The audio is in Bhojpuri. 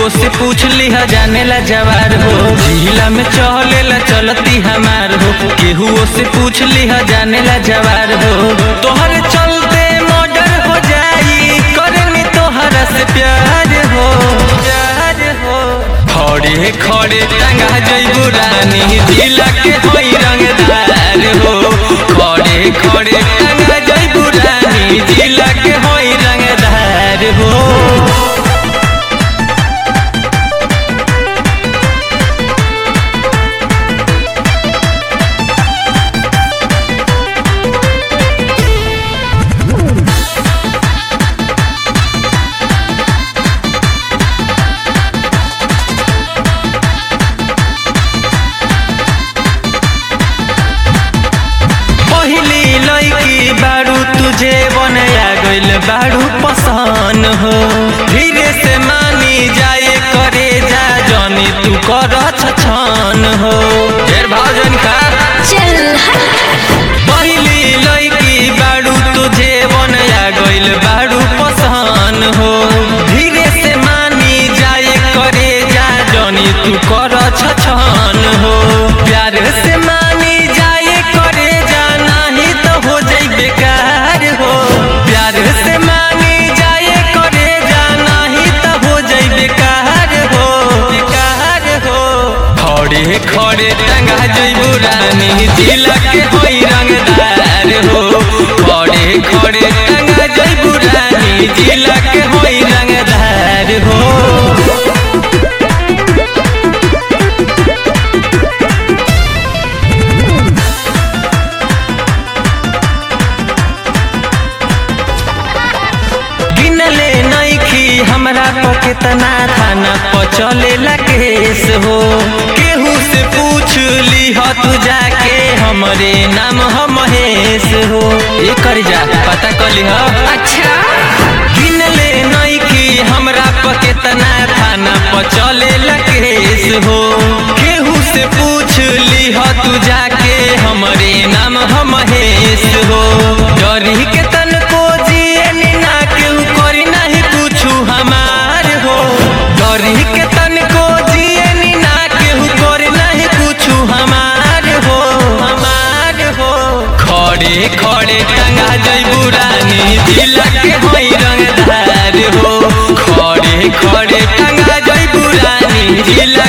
से पूछ लिहा जाने ला जवार हो जिला में चले ला चलती हमार हो केहू से पूछ लिहा जाने ला जवार हो तोहर चलते मर्डर हो जाई करनी तोहरा से प्यार हो प्यार हो खड़े खड़े टंगा जइबू रानी जिला के होई रंगदार हो खड़े खड़े टंगा जइबू रानी जिला के होई रंगदार हो पहली लड़की बारू तुझे बनया गइल बारू पसंद हो धीरे से मानी जाए करे जा जनी तू कर छछन हो ढेर भाजन का चल हट पहली लड़की बारू तुझे बनया गइल बारू पसंद हो धीरे से मानी जाए करे जा जनी तू कर छछन हो प्यार से मानी जाए करे जा नहीं तो हो जाई बेकार हो प्यार से मानी जाए करे जा नहीं तो हो जाई बेकार हो बेकार हो खड़े खड़े टंगा जइबू रानी जिला के होई रंगदार हो खड़े खड़े टंगा जइबू रानी जिला के होई रंगदार हो गिनले नइखी हमरा पर केतना थाना पर चलेला केस हो केहू से पूछ लीह तू जाके हमरे नाम ह महेश हो ये कर जा पता कर लीह अच्छा गिनले नइखी हमरा पर केतना थाना पर चलेला केस हो केहू से पूछ लीह तू जाके हमरे नाम ह महेश हो डरी के तनको जिए ना केहू करी नहीं कुछु हमार हो डरी के तनको जिए ना केहू करी नहीं कुछु हमार हो हमार हो खड़े खड़े टंगा जइबू रानी जिला के होई रंगदार हो खड़े खड़े टंगा जइबू रानी जिला